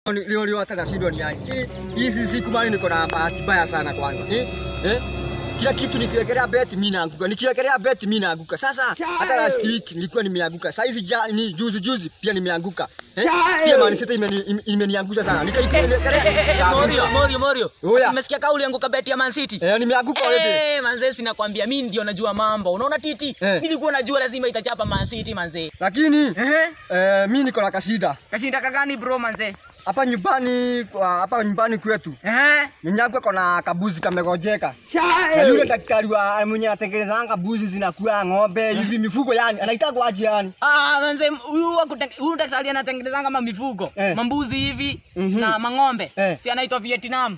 Leo leo hata nashindwa ni aje. Eh, Hizi siku mali niko na bahati mbaya sana kwanza. Eh? Eh? Kila kitu nikiwekelea bet mimi naanguka. Nikiwekelea bet mimi naanguka. Sasa hata last week nilikuwa nimeanguka. Sasa hizi ja, ni juzi juzi pia nimeanguka. Eh? Pia Man City imeni- ime- imeniangusha sana. Nikaikuwekelea. Morio, Morio, Morio. Oya. Umesikia kauli yangu kabeti ya Man City? Eh, nimeanguka already. Eh, manze sinakwambia mimi ndio najua mambo. Unaona titi? Eh. Nilikuwa najua lazima itachapa Man City manze. Lakini Ehe. eh, mimi niko na kasida. Kashinda kagani bro manze? Hapa nyumbani kwa hapa nyumbani kwetu. Eh. Nyanyangu kona kabuzi kamegojeka. Na yule daktari wa mwenye anatengenezanga buzi zinakuwa ng'ombe hivi mifugo yani anaitaka aje yani. Ah, manze huyu wa kuten- huyu daktari anatengeneza kama mifugo, Eh. mambuzi hivi Mhm. na mang'ombe. Eh. Si anaitwa Vietnam.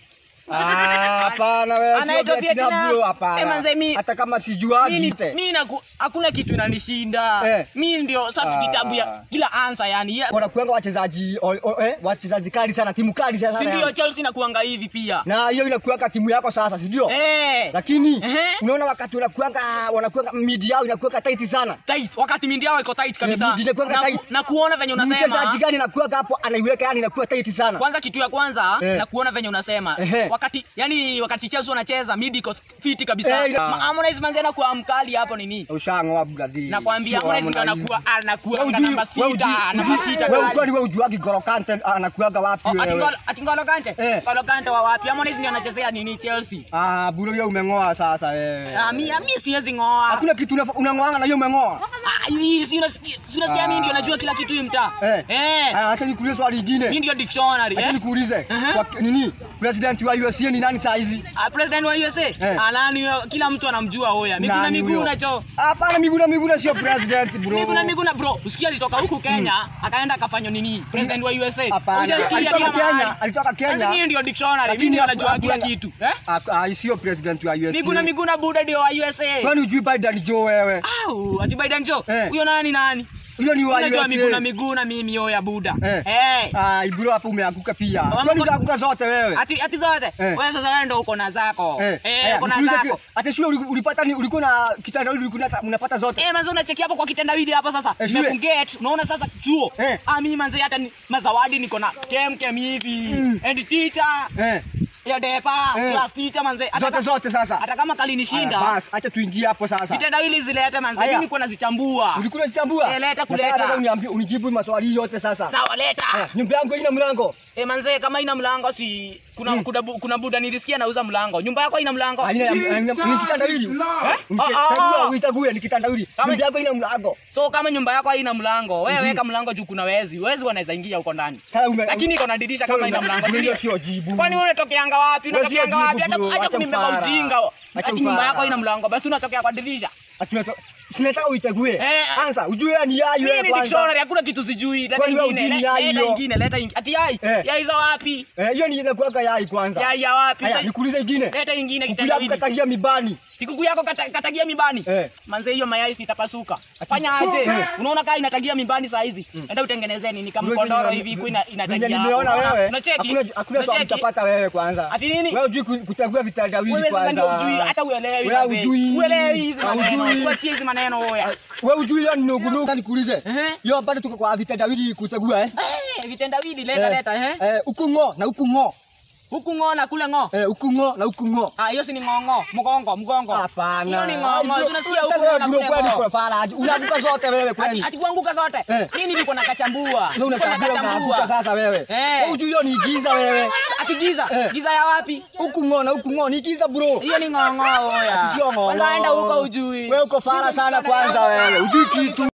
Ah, hapana wewe sio Anaitwa Vietnam Vietnam. bro Eh, hapana. manze, mi- Hata kama sijuagi Mimi ite. mimi naku hakuna kitu inanishinda. Eh. Mimi ndio sasa Ah. kitabu ya kila answer yani. Ya- Wanakuanga wachezaji o- o- eh, wachezaji kali sana timu kali sana. Si ndio yani. Chelsea nakuanga hivi pia. Na hiyo inakuanga timu yako sasa, si ndio? Eh. Lakini Ehe. unaona wakati unakuanga wanakuanga midi yao inakuanga tight sana. tight wakati mindi yao iko tight kabisa mindi inakuwanga na, ku- tight. na kuona venye Mchezaji unasema gani anakuanga hapo anaiweka yani inakuwa tight sana. kwanza kitu ya kwanza Eh. na kuona venye unasema Ehe. wakati yani wakati Chelsea wanacheza midi iko fiti kabisa Eh, ina- Ma- Harmonize manzi anakuwa mkali hapo nini Ushangoa brother. nakwambia Sio Harmonize ndio Harmonize. anakuwa anakuwa Wewe na hujui- namba wewe sita hujui- namba hujui- sita wewe kali. kwani wewe ujuagi Golo Kante anakuaga wapi Oh, ati wewe? Ngolo- ati Ngolo Kante Eh. Ngolo Kante wa wapi Harmonize ndio anachezea nini Chelsea Ah, bure wewe umeng'oa sasa wewe. Ah, mi mi siwezi ngoa Hakuna kitu unafa- unang'oanga na hiyo umeng'oa. Ah, hii si unasikia si unasikia mimi ndio najua kila kitu hii mtaa Eh. eh Ah, acha nikuulize swali mimi lingine. ndio dictionary Acha eh nikuulize. Kwa nini? President wa USA ni nani saa hizi? Ah, president wa USA Eh. anani kila mtu anamjua hoya Miguna Nani huyo? Miguna cho Hapana, Miguna Miguna sio president bro. Miguna Miguna bro usikia alitoka huku Kenya akaenda akafanywa nini president wa USA Hapana. Hujasikia Alitoka kila Kenya, mahali. alitoka Sasa Kenya. mimi ndio dictionary Lakini mimi ndio haku- najua kila hakuna- kitu eh Ah, ah, sio president wa USA. Miguna Miguna buda ndio wa USA Kwani hujui Biden Joe wewe? au ati Biden jo Eh. huyo nani nani Hiyo ni wa unajua USA. Miguna Miguna mimi hoya buda Eh. eh Ah, bro hapo umeanguka pia. Mama, Kwani kwa- unaanguka zote wewe? ati ati zote Eh. wewe sasa wewe ndio uko na zako Eh, eh aya, uko na nikuulize zako ki- Ati shule uli- ulipata ni ulikuwa na kitandawili ulikuwa na- unapata zote. Eh, manze unacheki hapo kwa kitendawili hapa sasa. Eh, shule. Nimekuget, unaona sasa chuo. Eh. Ah, mimi manze hata ni, mazawadi niko na kem kem hivi. Mm. And teacher, Eh, ya depa, Eh. class teacher manze. Hata zote ka- zote sasa. Hata kama Aya, kalinishinda, Bas, acha tuingie hapo sasa. vitendawili zilete manze. Aya. Mimi niko nazichambua. Ulikuwa unazichambua? Eh, leta Nataka kuleta. Sasa uniambie unijibu maswali yote sasa. Sawa leta. Aya, Nyumba yangu ina mlango. Eh, manze kama ina mlango si kuna kuna, bu- kuna buda nilisikia nauza mlango. Nyumba yako ina mlango? Haina haina- ni kitandawili. Eh? Unike- Ah, ah, Tagua, ah. uitague ni kitandawili. Kama- Nyumba yako ina mlango. So kama nyumba yako haina mlango, wewe weka mlango juu kuna wezi. Wezi wanaweza ingia huko ndani. Sasa ume- Lakini iko na dirisha Sasa kama ume- ina mlango. si Hilo ndio? sio jibu. Kwani wewe unatokeanga wapi? Wewe sio Unatokeanga wapi? jibu, Hata bro. acha Acha kunibeba ufara. ujinga. Acha Ati nyumba ufara. yako haina mlango, basi unatokea kwa dirisha. Ati unato- Sinataka uitegue. Eh, Anza, ujue wewe ni yayo Mimi wewe ni kwanza. dictionary, hakuna kitu sijui. Leta Kwani wewe ingine, hujui le- yai leta hiyo? ingine, leta ingine. Ati yai? Eh. Yai za wapi? Eh, hiyo ni inakuwaga yai kwanza. Yai ya wapi? Haya, Sasa- nikuulize ingine. Leta ingine Kuku yako kitendawili. katagia mibani. Kuku yako kata- katagia mibani. Eh. Manze hiyo mayai sitapasuka. Fanya aje? Eh. Unaona kaa inatagia mibani saa hizi. Enda utengenezee nini kama Bro, kondoro venye- hivi iko ina- venye inatagia. nimeona hapo. wewe. Unacheki? Hakuna hakuna swali Unacheki? utapata wewe kwanza. Ati nini? Wewe hujui ku- kutagua vitandawili Wewe sasa ndio kwanza. hujui hata uelewi Wewe manze. hujui. Uelewi hizi maneno. Hujui. Kuachia hizi maneno hoya. Wewe hujui hiyo ni nugunugu nikuulize. Ehe. Hiyo bado tuko kwa vitandawili kutagua eh? Eh, vitendawili leta leta eh. Eh, huku ng'o na huku ng'o. Huku ng'o na kule ng'o. Eh, huku ng'o na huku ng'o. Ah, hiyo si ni ng'ong'o, mgongo, mgongo. Hapana. Hiyo ni ng'ong'o. Si unasikia huku Sasa wewe na bro kule kwani ng'o. kwa faraji. Unaanguka zote wewe Ati kwani. ati kuanguka zote. Eh. Mimi niko na kachambua. Wewe Niko na unatambua unaanguka kachambua. sasa wewe. Eh. Wewe hujui hiyo ni giza wewe. Ati giza. Eh. Giza ya wapi? Huku ng'o na huku ng'o ni giza bro. Hiyo ni ng'ong'o hoya. Ati sio ng'o. Kwanza enda huko ujui. Wewe uko fara sana kwanza wewe. Hujui kitu.